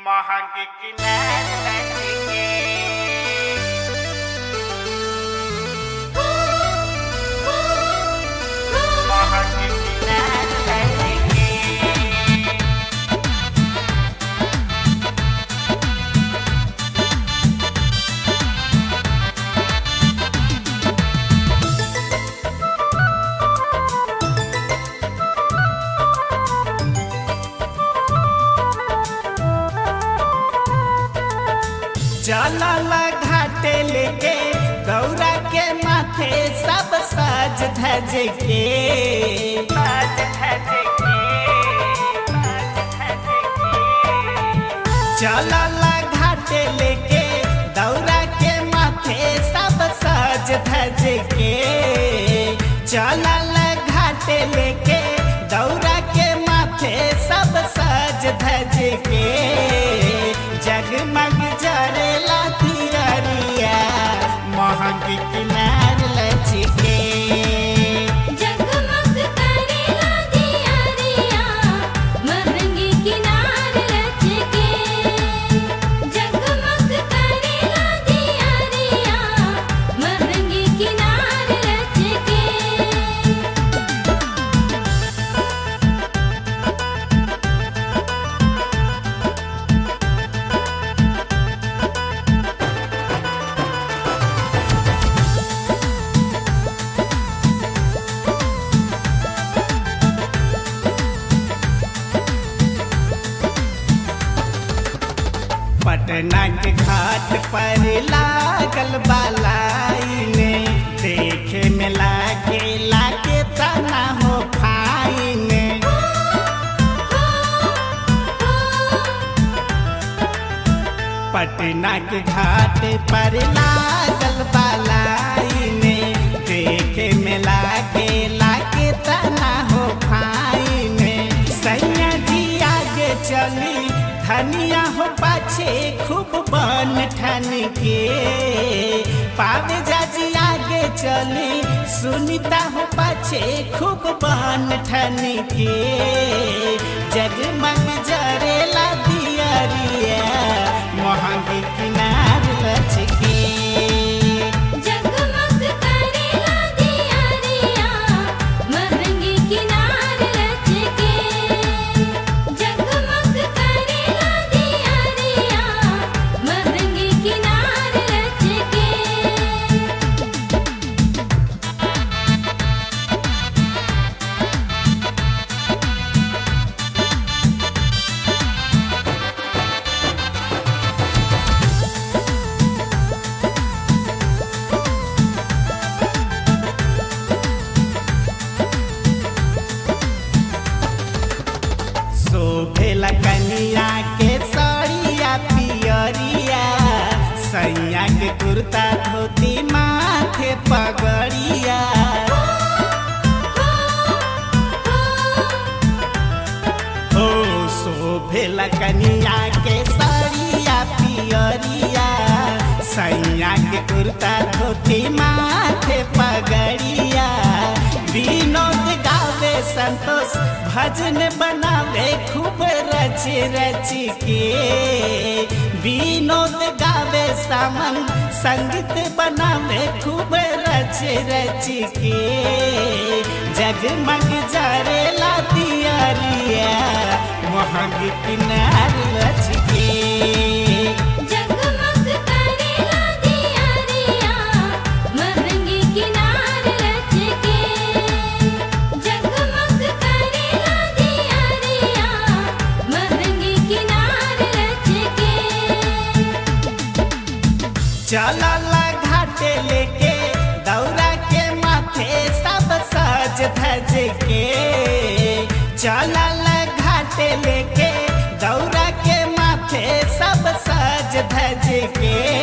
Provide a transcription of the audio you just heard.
महंग किनार के महंग किनार के चलल घाटे लेके गौरा के माथे सब सज धज के बाज धज के बाज धज के चलल घाटे लेके दौरा के माथे सब सज धज के चलल घाटे लेके दौरा के माथे सब सज धज के जगमग जरेला तियरिया महंग किनार लचके जगमग करेला दियारिया महंगी किनार लचके जगमग करेला दियारिया महंगी किनार लचके पटना के घाट पर लागल बालाइने देखे में लागे लागे तना हो खाइने पटना के घाट पर लागल बालाइने देखे में लागे लागे तना हो खाइने सैया जी आगे चली धनिया हो पाछे खूब बन ठन के पावे जाजी आगे चली सुनीता हो पाछे खूब बन ठन के जगमग जरेला दियरिया महंगी किनार लचके जगमग करेला दियारिया महंगी किनार लचके जगमग करेला दियारिया महंगी किनार लचके शोभेला कनिया के सड़िया पियरिया सैया के कुर्ता धोती माथे पगड़िया ओ शोभेला कनिया के सड़िया पियरिया सैया के कुर्ता धोती माथे पगड़िया विनोद गावे संतोष भजन बनावे खूब रच रच के विनोद गावे सामन संगीत बनावे खूब रच रच के जगमग जरेला दियरिया महंग किनार लच के जगमग करेला दियारिया महंगी किनार लचके जगमग करेला दियारिया महंगी किनार लचके चलल घाटे लेके दौरा के माथे सब सज धज के चलल घाटे लेके दौरा के माथे सब सज धज के